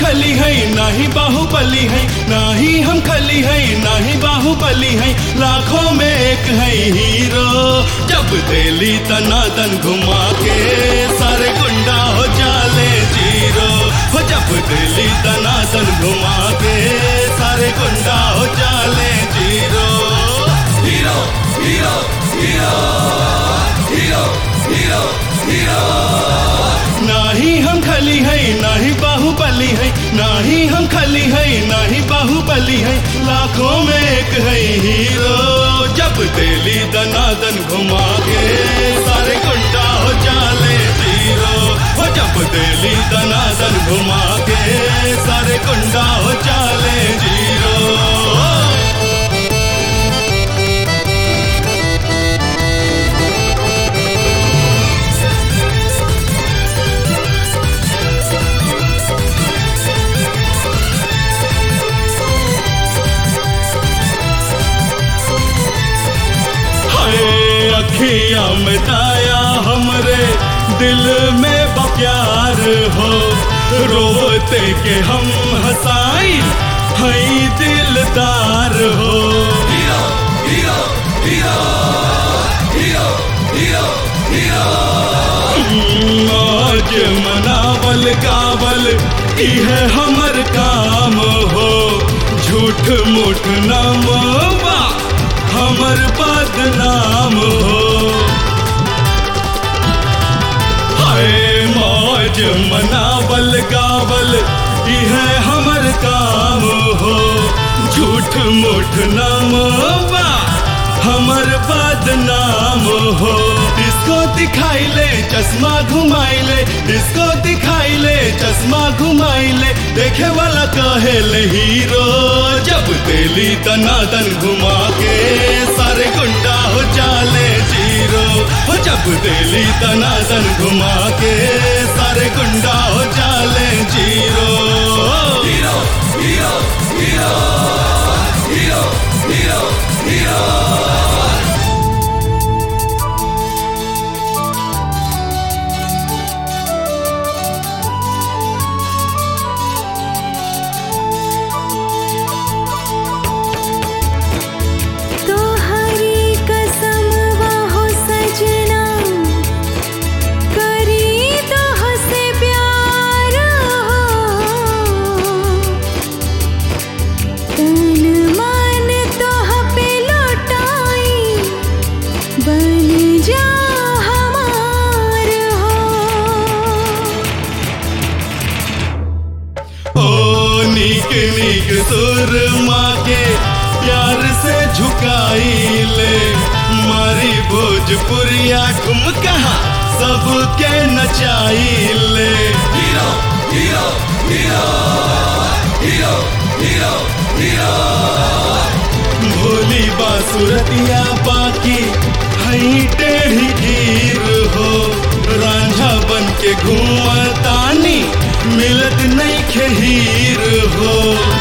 खली है नाही बाहुबली है नाही हम खली है नाही बाहुबली है लाखों में एक है हीरो जब दिली तनादन घुमा के सारे गुंडा हो जाले जीरो हो जब दिली तनादन घुमा के सारे गुंडा हो जाले zero hero hero hero hero hero hero नाही हम खली है नाही बाहुबली है नाही हम खली है नाही बाहुबली है लाखों में एक है हीरो जब दिली दनादन घुमा के सारे गुंडा हो जाले जीरो हो जब दिली दनादन घुमा के सारे गुंडा हो जाले जीरो हाय अखिया में दाया हमरे दिल में बप्यार हो रोते के हम हसाई हई दिलदार हो hero hero hero hero hero hero आज मनावल कावल इहे हमर काम हो झूठ मूठ नामवा हमर बदनाम हो हाय मौज मनावल गावल इहे हमर काम हो झूठ मूठ नामवा हमर बदनाम हो इसको दिखाई ले चश्मा घुमाई ले इसको दिखाई ले चश्मा घुमाई ले देखे वाला कहे ले हीरो जब दिली तनादन घुमा के सारे गुंडा हो जाले जीरो हो जब दिली तनादन घुमा के सारे गुंडा हो जाले zero hero hero hero hero hero hero तोहरी कसम हो सजना करी तोह से प्यार तन मन तोह पे लौटाई बन जा हमार हो ओ नीक नीक सुर माँ के प्यार से झुकाई ले मारी भोजपुरिया तुम कहा सबके नचाई ले hero hero hero hero hero hero भोली बासुरतिया बाकी हई टेढ़ी गिर हो रांझा बन के घूमतानी मिलत नहीं खहीर हो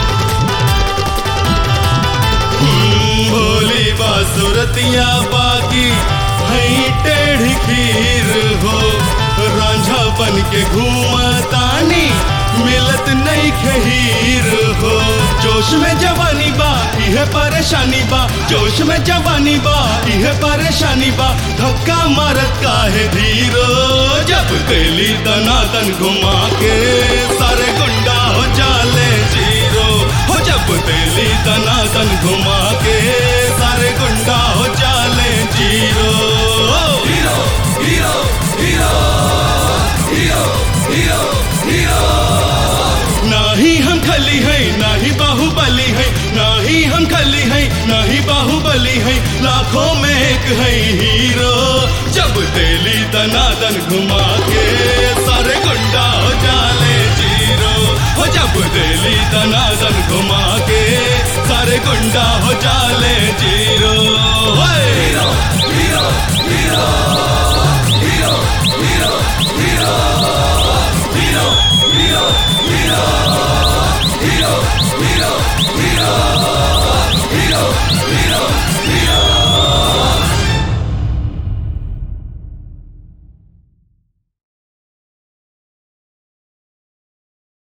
हम्म, भोली बासुरतिया बाकी हई टेढ़ी खीर हो रांझा बन के घूमतानी मिलत नहीं खहीर हो जोश में जवानी बा इहे परेशानी बा जोश में जवानी बा इहे परेशानी बा धक्का मारत काहे धीरो जब दिली दनादन घुमा के सारे गुंडा हो जाले जीरो हो जब दिली दनादन घुमा के सारे गुंडा हो जाले zero hero hero hero hero hero hero नाही हम खली है नाही बाहुबली है नाही हम खली है नाही बाहुबली है लाखों में एक है हीरो जब दिली दनादन घुमा के सारे गुंडा हो जाले जीरो हो जब दिली दनादन घुमा के सारे गुंडा हो जाले जीरो